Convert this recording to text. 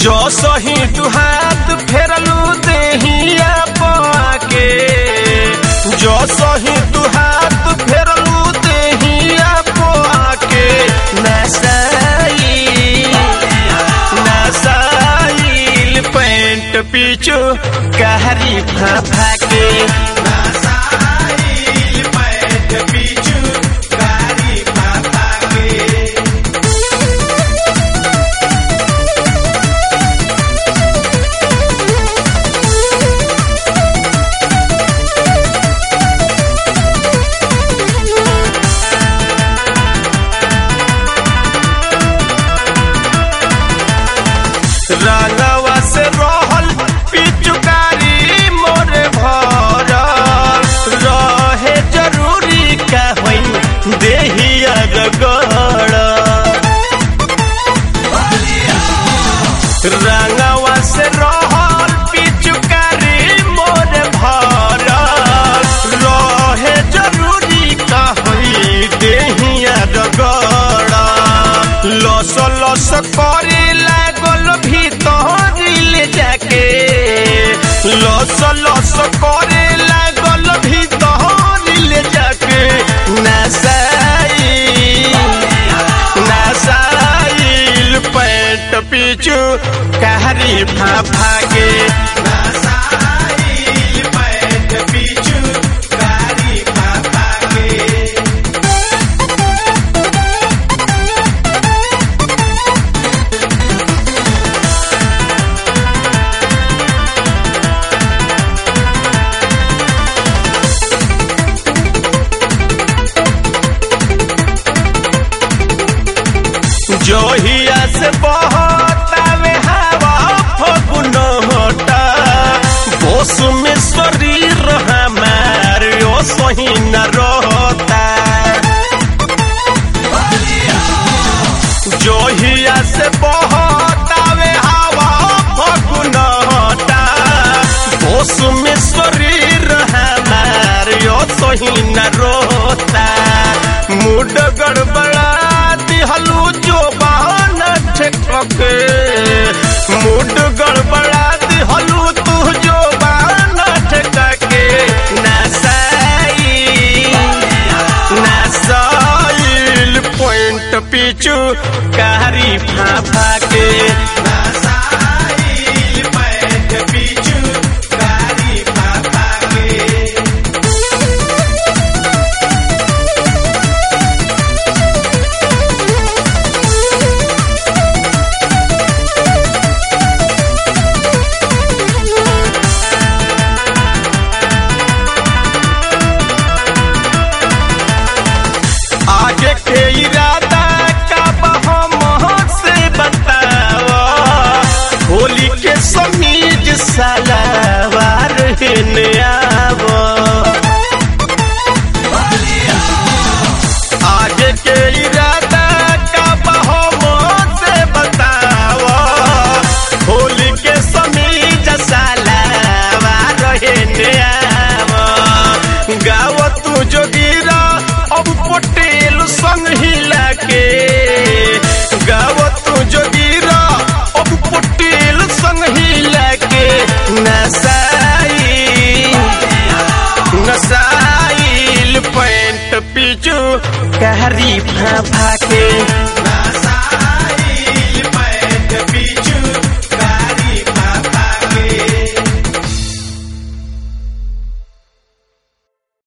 जो सही तू हाथ फेरलू देहिया पाके जो सही तू हाथ फेरलू देहिया पाके नसाई नसाइल पैंट पीछू कहरी फाफा के नसाइल पैंट पीछू कहरी फाफा के रंगवा से रहल पिचुकारी मोरे भरल रहे जरूरी का होई देहिया रगड़ रंगवा से रहल पिचुकारी मोरे भरल रहे जरूरी का होई देहिया रगड़ लस लस करे लागल भीतर ले जाके लस लस करे लागल भीतर ले जाके नसाई नसाइल पैंट पीछू कहरी फाफा के नसाइल पैंट पीछू कहरी फाफा के जोहिया से बहतावे हवा फगुन होता बोस में शरीर हमार ओ सही न रहता जोहिया से बहतावे हवा फगुन होता बोस में शरीर हमार ओ सही न रहता मुड गड़बड़ा दिहलू जो बहाना ठेकके मुड गड़बड़ा दिहलू तू जो बहाना ठेकके नसाई नसाइल पॉइंट पीछू कारी फाफा के नसाइल पॉइंट पीछू कारी फाफा के आगे के इरादा का हम से बतावा होली के समीज सलावार हेने आवो आगे के इरादा का हम से बतावा होली के समीज सलावार हेने आवो गाव तू जोगिरा अब पटेल संग हिला के गाव तू जोगिरा अब पटेल संग हिला के नसाई नसाइल पैंट पीछू कहरी फाफा के